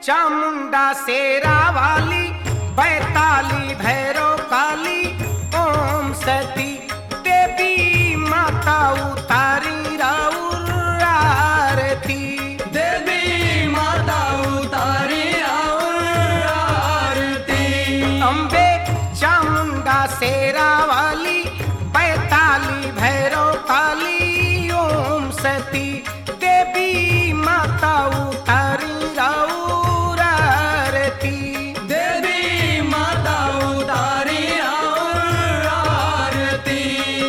चामुंडा शेरा वाली बैताली भैरव काली ओम सती देवी माता उतारी राउर आरती देवी माता उतारी और आरती अम्बे चामुंडा शेरा वाली बैताली भैरव काली ओम सती देवी माता उतारी राउर आरती देवी माता उतारी और आरती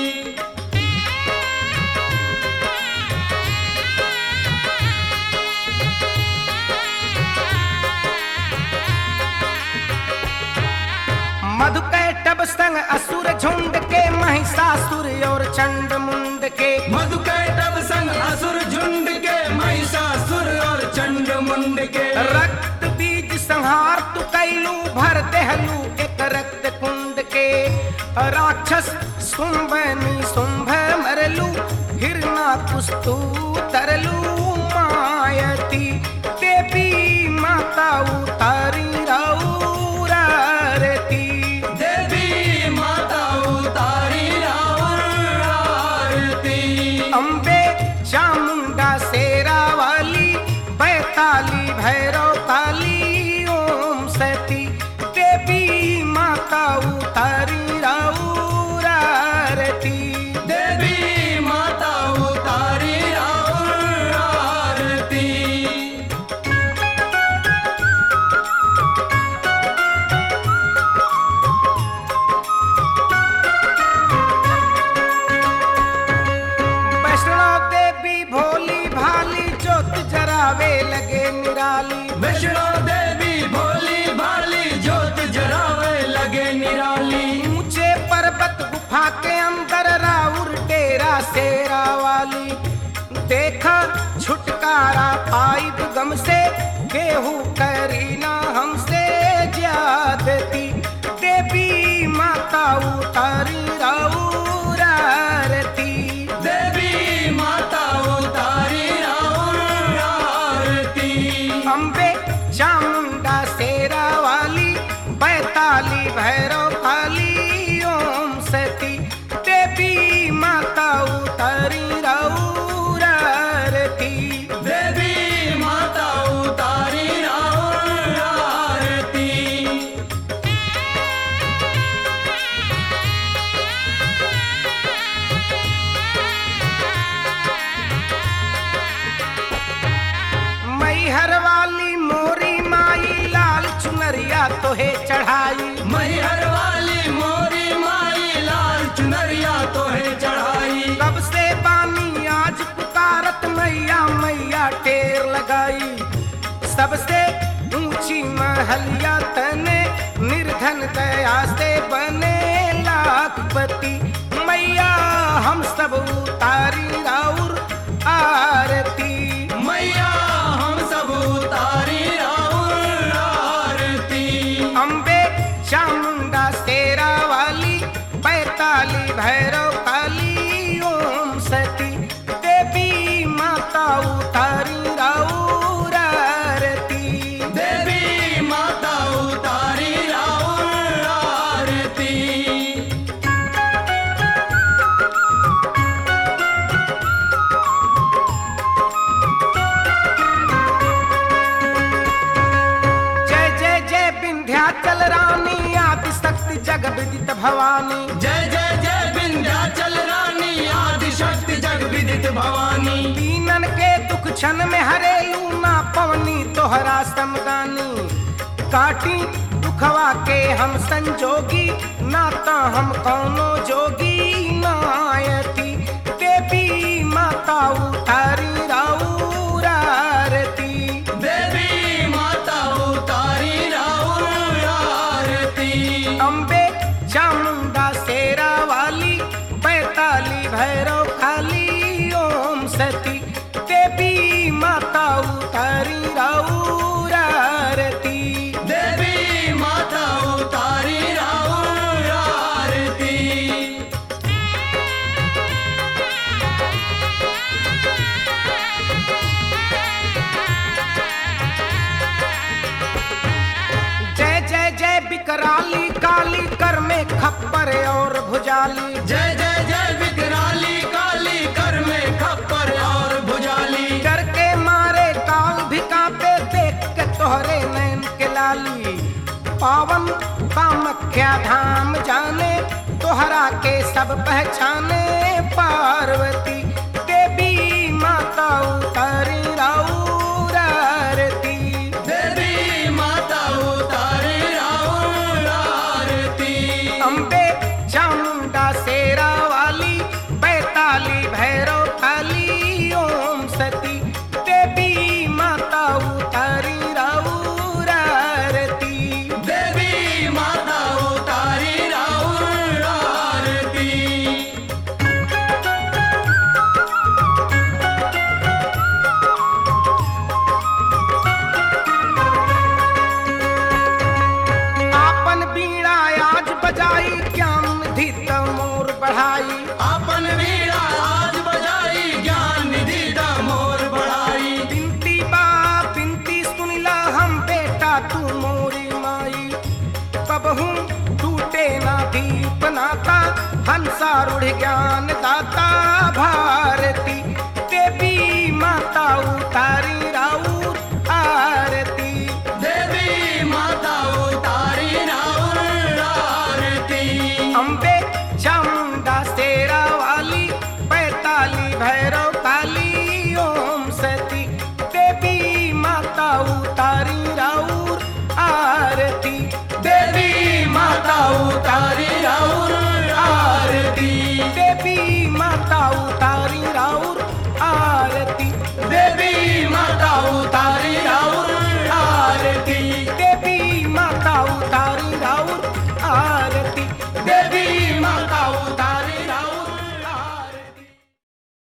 मधुकैटभ संग असुर झुंड के महिषासुर और चंड मुंड के मधुकैटभ संग असुर झुंड के महिषासुर और चंड मुंड के रक्त बीज संहार तु कैलू भर देहलू एक रक्त कुंड के राक्षस सुंभनी सुंभ मरलू हिरना कुस्तु तरलू मायती देवी माता उतारी राउर आरती देवी माता उतारी और आरती अम्बे चामुंडा शेरा वाली बैताली भैरव काली ओम सती देवी माता उतारी राउर आरती देवी माता उतारी और आरती वैष्णो देवी भोली भाली जोत जरावे लगे निराली वैष्णो देवी भोली भाली ज्योत जरावे लगे निराली ऊंचे पर्वत गुफा के अंदर राउर डेरा शेरा वाली देखा छुटकारा पाइप गम से केहू करी ना हमसे ज्यादती देवी माता उतारी राउर आरती देवी माता उतारी और आरती अम्बे चामुंडा शेरा वाली बैताली भैरव काली ओम सती देवी माता उतारी राउर आरती देवी माता उतारी और आरती मैहर वाली मोरी माई लाल चुनरिया तोहे चढ़ाई मैहर वाली मोरी माई लाल चुनरिया तो है चढ़ाई कब से बानी आज पुकारत मैया मैया टेर लगाई सबसे ऊंची महलिया तने निर्धन दया से बने लाखपति मैया हम सब उतारी राउर आरती मैया हम सब उतारी और आरती अम्बे चामुंडा शेरा वाली बैताली भैरव काली ओम सती देवी माता उतारी राउर आरती देवी माता उतारी और आरती जय जय जय विंध्याचल रानी आदि शक्ति जग विदित भवानी जय जय जय विंध्याचल रानी आदि शक्ति जग विदित भवानी दीनन के दुख क्षण में हरेलू ना पवनी तोहरा समदानी काटी दुखवा के हम संजोगी ना तो हम कौनो जोगी नायती देवी माता उतारी राउर आरती देवी माता उतारी और आरती अम्बे चामुंडा शेरा वाली बैताली भैरव काली ओम सती देवी माता उतारी राउर आरती देवी माता उतारी और आरती विकराली काली कर में खप्पर और भुजाली जय जय जय विकराली काली कर में खप्पर और भुजाली डर के मारे काल भी कांपे देख के तोहरे नैन के लाली पावन कामख्या धाम जाने तोहरा के सब पहचाने पार्वती देवी माता उतारी राउर आरती देवी माता उतारे राउर आरती अम्बे चामुंडा शेरा वाली बैताली भैरव काली ओम सती देवी माता उतारी राउर आरती देवी माता उतारी राउर आरती आपन बीड़ा आज बजाई ज्ञान निधि मोर बढ़ाई अपन वीणा आज बजाई ज्ञान निधि दा मोर बढ़ाई बिनती बा बिनती सुनिला हम बेटा तू मोरी माई कबहू टूटे ना दीप नाता हंसा रूढ़ ज्ञान दाता भारती देवी माता उतारी राउर आरती देवी माता उतारी राउर आरती अम्बे चामुंडा शेरा वाली पैताली भैरव